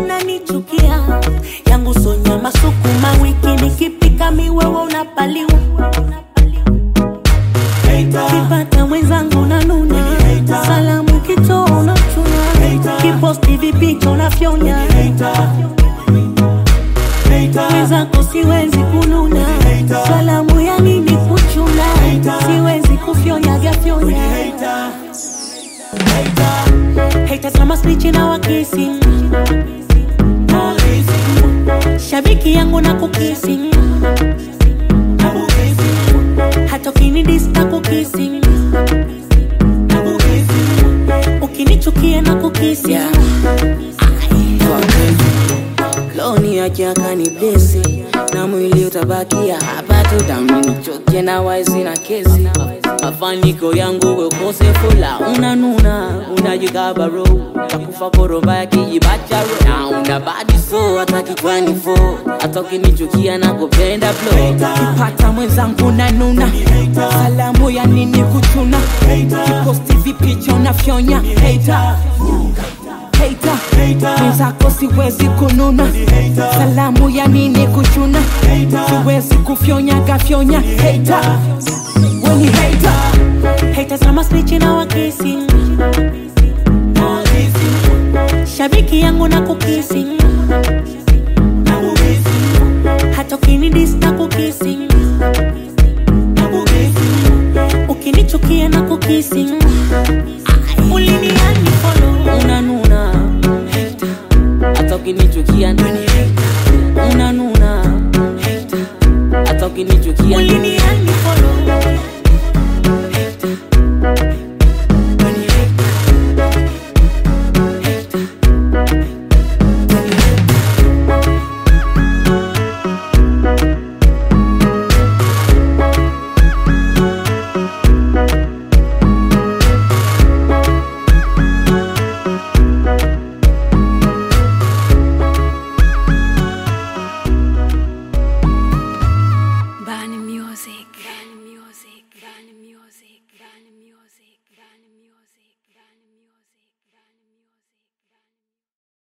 unanichukia yangu sonyama sukuma wiki nikipika miwewe unapaliwa kipata mwenzangu nanuna salamu kitoa unachuna kiposti vipicha unafyonya mwenzako siwezi kununa salamu ya nini kuchuna siwezi kufyonya fyonyaga haters kama spichi na wakisi shabiki yangu na kukisi hata ukinidista kukisi ukinichukia na kukisi Yeah. loni akiaka ni blesi na mwili utabakia hapa tu damnichoke na waizi na kesi mafaniko yangu wekosefula unanuna unajikabaro takufa koromba ya kijibacharo na una badi so hata kichwani fo hata ukinichukia na kupenda flo kipata mwenzangu nanuna salamu ya nini kuchuna kiposti vipicha unafyonya hater hater mwenzako siwezi kununa salamu ya nini kuchuna siwezi kufyonya gafyonya hater weni hater haters kama spichi na wakisi shabiki yangu na kukisi hata ukinidista kukisi ukinichukia na kukisi uliniani follow unanuna hata ukinichukia unanuna hata ukinichukia uliniani